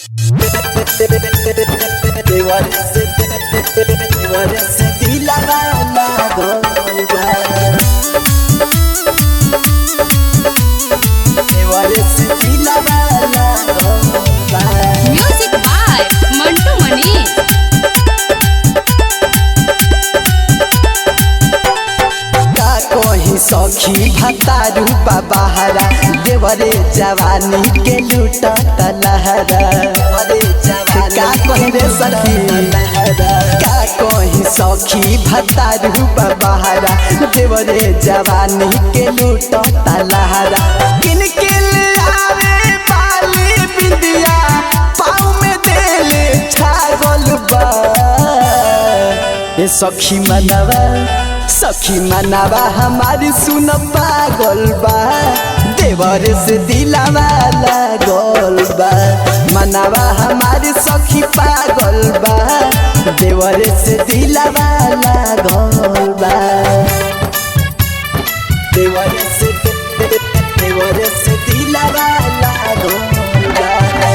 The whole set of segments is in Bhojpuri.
देवर से देवर से दिलवा लागल बा देवर से दिलवा लागल बा म्यूजिक बाय मंटू मनी का कहीं सखी भतारू बाबहारा देवरे जवानी के लूट लहरा का कहीं रे सखी का कहीं सखी भतारू बाबहारा देवरे जवानी के लूट लहरा किन किन आवे बाली बिंदिया पाँव में देले छागल बा ए सखी मनवा सखी मनवा हमारी सुन पागल बा देवर से दिलावा लागल बा मनवा हमारी सखी पागल बा देवर से दिलावा लागल बा देवर से देवर से दिलावा लागल बा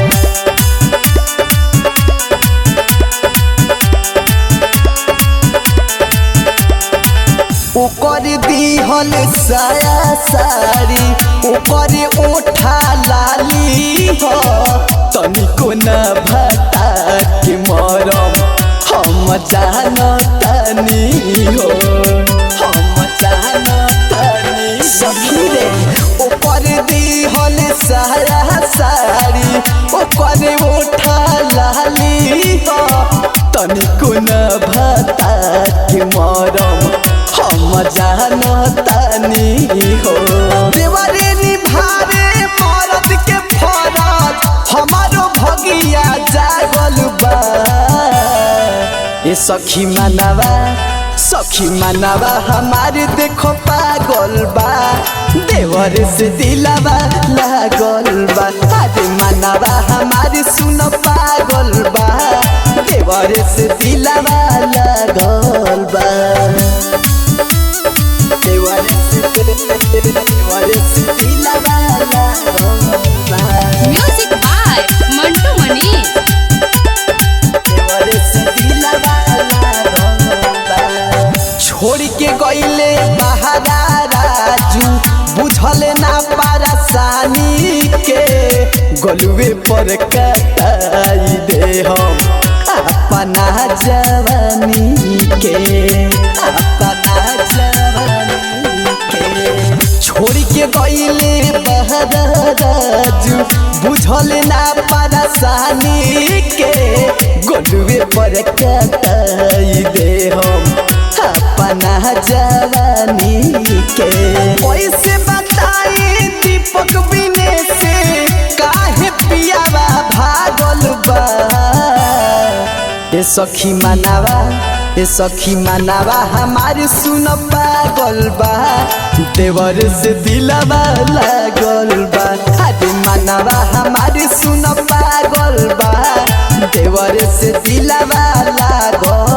ओकर दिहल साया सारी ओकर ओठा लाली हो तनिको न भटा के मरम हम जानतनी हो हम जानतनी सखी रे ओकर दिहल साया सारी ओकर ओठा लाली हो तनिको न भटा के मरम हम जानतानी हो देवरे निभावे मरद के फरज हमारो भगिया जागल बा ए सखी मनवा सखी मनवा हमारे देखो पागल बा देवर से दिलावा लागल बा अरे मनवा हमारे सुन पागल बा देवर से दिलावा लागल बा देवर से देवर से दिलावा लागल बा म्यूजिक बाय मंटू मनी देवर से दिलावा लागल बा छोड़ के गईले बहारा राजू बुझल ना पारसानी के गलुए पर कटाई दे हम अपना जवानी के अपना जवानी के छोड़ के गईले बहारा राजू बुझल ना पारसानी के गलुए पर कटाई दे हम अपना जवानी के कैसे बताई दीपक बिने से काहे पियावा भागल बा ए सखी मनावा ए सखी मनावा हमारे सुन पागल बा देवर से दिलवा लागल बा अरे मनावा हमारे सुन पागल बा देवर से दिलवा लागल